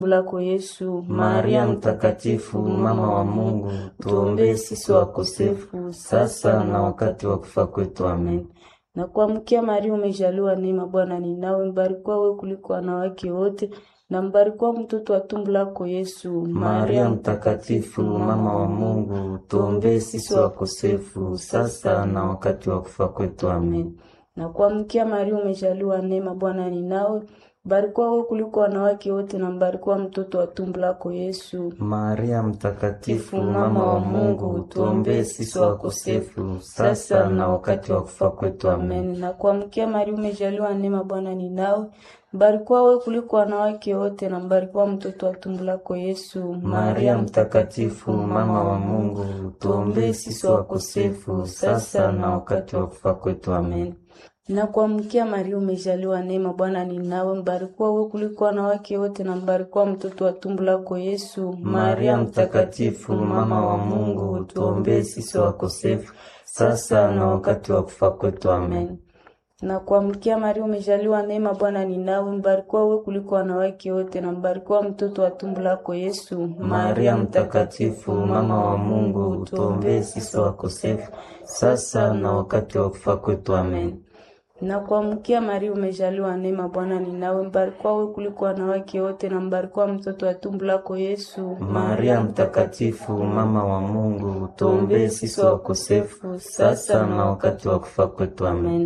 lako Yesu. Maria Mtakatifu, mama wa Mungu, tuombee sisi wakosefu sasa na wakati wa kufa kwetu. Amen. Na kuamkia Maria, umejaliwa neema, Bwana ni nawe, mbarikiwa wewe kuliko wanawake wote na mbarikiwa mtoto wa tumbo lako Yesu. Maria Mtakatifu, mama wa Mungu, tuombee sisi wakosefu sasa na wakati wa kufa kwetu. Amen. Na kuamkia Maria, umejaliwa neema, Bwana ni nawe mbarikiwa wewe kuliko wanawake wote na mbarikiwa mtoto wa tumbo lako Yesu. Maria Mtakatifu, mama wa Mungu, tuombee sisi wakosefu sasa na wakati wa kufa kwetu. Amen. Na kuamkia Maria, umejaliwa neema, Bwana ni nawe mbarikiwa wewe kuliko wanawake wote na mbarikiwa mtoto wa tumbo lako Yesu. Maria Mtakatifu, mama wa Mungu, tuombee sisi wakosefu sasa na wakati wa kufa kwetu. Amen. Na kuamkia Maria, umejaliwa neema, Bwana ni nawe, mbarikiwa wewe kuliko wanawake wote na mbarikiwa mtoto wa tumbo lako Yesu. Maria Mtakatifu, mama wa Mungu, tuombee sisi wakosefu sasa na wakati wa kufa kwetu. Amen. Na kuamkia Maria, umejaliwa neema, Bwana ni nawe, mbarikiwa wewe kuliko wanawake wote na mbarikiwa mtoto wa tumbo lako Yesu. Maria Mtakatifu, mama wa Mungu, tuombee sisi wakosefu sasa na wakati wa kufa kwetu. Amen. Na kuamkia Maria, umejaliwa neema, Bwana ni nawe, mbarikiwa wewe kuliko wanawake wote na mbarikiwa mtoto wa tumbo lako Yesu. Maria Mtakatifu, mama wa Mungu, tuombee sisi wakosefu sasa na wakati wa kufa kwetu. Amen.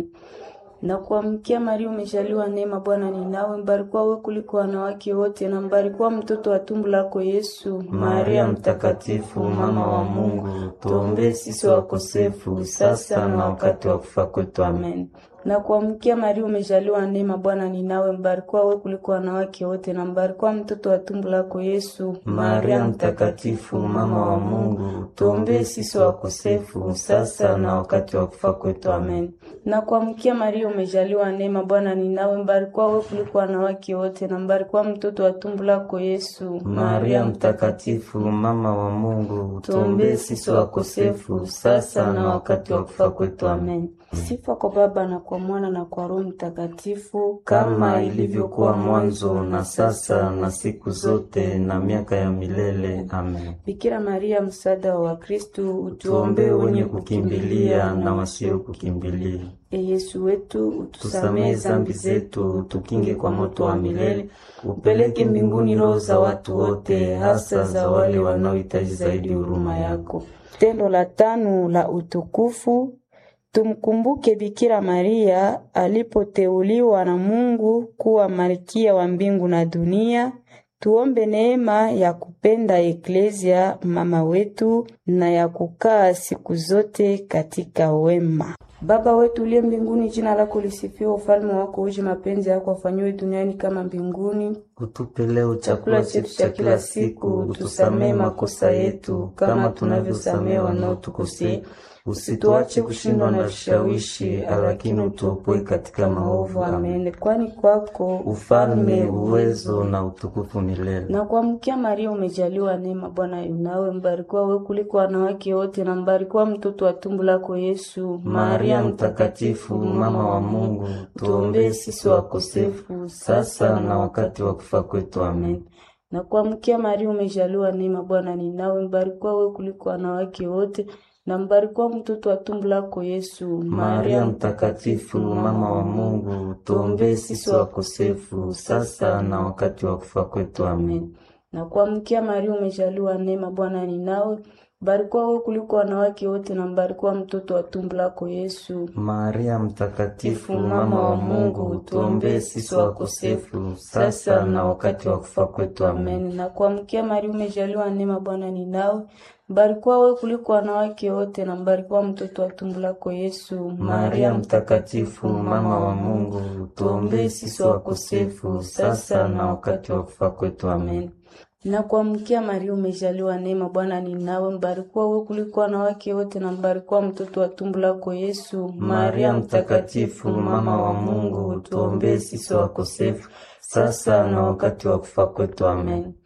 Na kuamkia Maria, umejaliwa neema, Bwana ni nawe, mbarikiwa wewe kuliko wanawake wote na mbarikiwa mtoto wa tumbo lako Yesu. Maria Mtakatifu, mama wa Mungu, tuombee sisi wakosefu sasa na wakati wa kufa kwetu. Amen. Na kuamkia Maria, umejaliwa neema, Bwana ni nawe, mbarikiwa wewe kuliko wanawake wote na mbarikiwa mtoto wa tumbo lako Yesu. Maria Mtakatifu, mama wa Mungu, tuombee sisi wakosefu sasa na wakati wa kufa kwetu. Amen. Na kuamkia Maria, umejaliwa neema, Bwana ni nawe, mbarikiwa wewe kuliko wanawake wote na mbarikiwa mtoto wa tumbo lako Yesu. Maria Mtakatifu, mama wa Mungu, tuombee sisi wakosefu sasa na wakati wa kufa kwetu. Amen. Sifa kwa Baba na kwa Mwana na kwa Roho Mtakatifu, kama ilivyokuwa mwanzo na sasa na siku zote na miaka ya milele. Amen. Bikira Maria, msaada wa Wakristo, Tuombee wenye kukimbilia na wasio kukimbilia. E Yesu wetu, utusamehe Tusamehe zambi zetu, tukinge kwa moto wa milele, upeleke mbinguni roho za watu wote, hasa za wale wanaohitaji zaidi huruma yako. Tendo la tano la utukufu Tumkumbuke Bikira Maria alipoteuliwa na Mungu kuwa malkia wa mbingu na dunia. Tuombe neema ya kupenda Eklezia mama wetu na ya kukaa siku zote katika wema. Baba wetu uliye mbinguni, jina lako lisifiwe, ufalme wako uje, mapenzi yako afanyiwe duniani kama mbinguni. Utupe leo chakula chetu cha kila siku, utusamehe makosa yetu kama tunavyosamehe wanaotukosea Usituache kushindwa na vishawishi, lakini utuopoe katika maovu. Amen. Kwani kwako ufalme, uwezo na utukufu milele. Na kuamkia Maria, umejaliwa neema, Bwana yunawe, mbarikiwa wewe kuliko wanawake wote na mbarikiwa mtoto wa tumbo lako Yesu. Maria Mtakatifu, mama wa Mungu, tuombee sisi wakosefu sasa na wakati wa kufa kwetu. Amen. Na kuamkia Maria, umejaliwa neema, Bwana ni nawe, mbarikiwa wewe kuliko wanawake wote na mbarikiwa mtoto wa tumbo lako Yesu. Maria Mtakatifu, mama wa Mungu, tuombee sisi wakosefu sasa na wakati wa kufa kwetu. Amen. Na kuamkia Maria, umejaliwa neema, Bwana ni nawe, mbarikiwa wewe kuliko wanawake wote na mbarikiwa mtoto wa tumbo lako Yesu. Maria Mtakatifu, mama wa Mungu, tuombee sisi wakosefu sasa na wakati wa kufa kwetu. Amen. Na kuamkia Maria, umejaliwa neema, Bwana ni nawe mbarikiwa wewe kuliko wanawake wote na mbarikiwa mtoto wa tumbo lako Yesu. Maria Mtakatifu, mama wa Mungu, tuombee sisi wakosefu sasa na wakati wa kufa kwetu. Amen. Na kuamkia Maria, umejaliwa neema, Bwana ni nawe, mbarikiwa wewe kuliko wanawake wote na mbarikiwa mtoto wa tumbo lako Yesu. Maria Mtakatifu, mama wa Mungu, tuombee sisi wakosefu sasa na wakati wa kufa kwetu. Amen.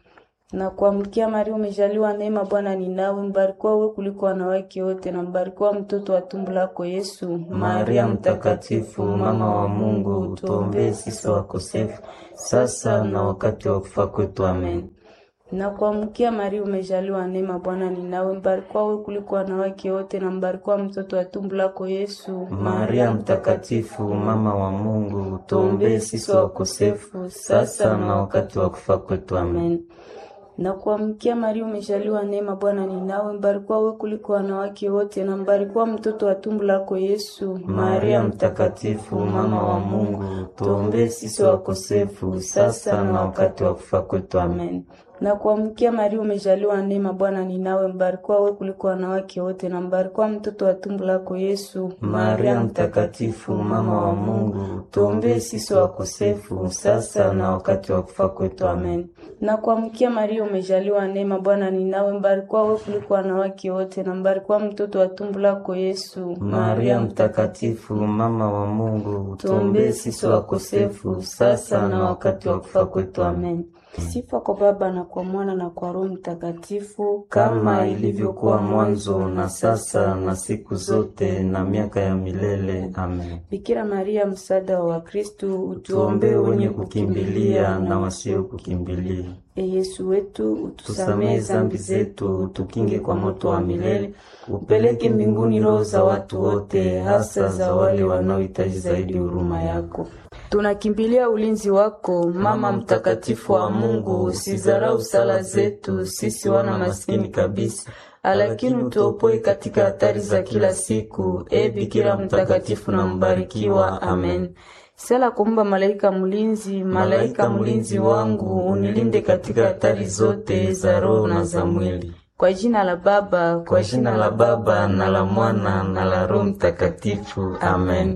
Na kuamkia Maria, umejaliwa neema, Bwana ni nawe, mbarikiwa wewe kuliko wanawake wote, na mbarikiwa mtoto wa tumbo lako Yesu. Maria Mtakatifu, mama wa Mungu, tuombee sisi wakosefu, sasa na wakati wa kufa kwetu. Amen. Na kuamkia Maria, umejaliwa neema, Bwana ni nawe, mbarikiwa wewe kuliko wanawake wote, na mbarikiwa mtoto wa tumbo lako Yesu. Maria Mtakatifu, mama wa Mungu, tuombee sisi wakosefu, sasa na wakati wa kufa kwetu. Amen. Na kuamkia Maria, umejaliwa neema, Bwana ni nawe, mbarikiwa wewe kuliko wanawake wote, na mbarikiwa mtoto wa tumbo lako Yesu. Maria Mtakatifu, mama wa Mungu, tuombee sisi wakosefu, sasa na wakati wa kufa kwetu. Amen. Na kuamkia Maria, umejaliwa neema, Bwana ni nawe, mbarikiwa wewe kuliko wanawake wote, na mbarikiwa mtoto wa tumbo lako Yesu. Maria Mtakatifu, mama wa Mungu, tuombee sisi wakosefu, sasa na wakati wa kufa kwetu. Amen. Na kuamkia Maria, umejaliwa neema, Bwana ni nawe, mbarikiwa wewe kuliko wanawake wote, na mbarikiwa mtoto wa tumbo lako Yesu. Maria Mtakatifu, mama wa Mungu, tuombee sisi wakosefu, sasa na wakati wa kufa kwetu. Amen. Sifa kwa Baba na kwa Mwana na kwa Roho Mtakatifu, kama ilivyokuwa mwanzo na sasa na siku zote na miaka ya milele. Amen. Bikira Maria, msaada wa Wakristo, Tuombee wenye kukimbilia na wasio kukimbilia. E Yesu wetu, Tusamehe utusamehe zambi zetu, tukinge kwa moto wa milele, upeleke mbinguni roho za watu wote, hasa za wale wanaohitaji zaidi huruma yako. Tunakimbilia ulinzi wako, Mama mtakatifu wa Mungu, usizarau sala zetu sisi wana maskini kabisa, lakini utuopoe katika hatari za kila siku. E Bikira mtakatifu na mbarikiwa. Amen. Sala kumba malaika mlinzi, Malaika mlinzi wangu, unilinde katika hatari zote za roho na za mwili. Kwa jina la Baba, Kwa jina la Baba na la Mwana na la Roho Mtakatifu. Amen.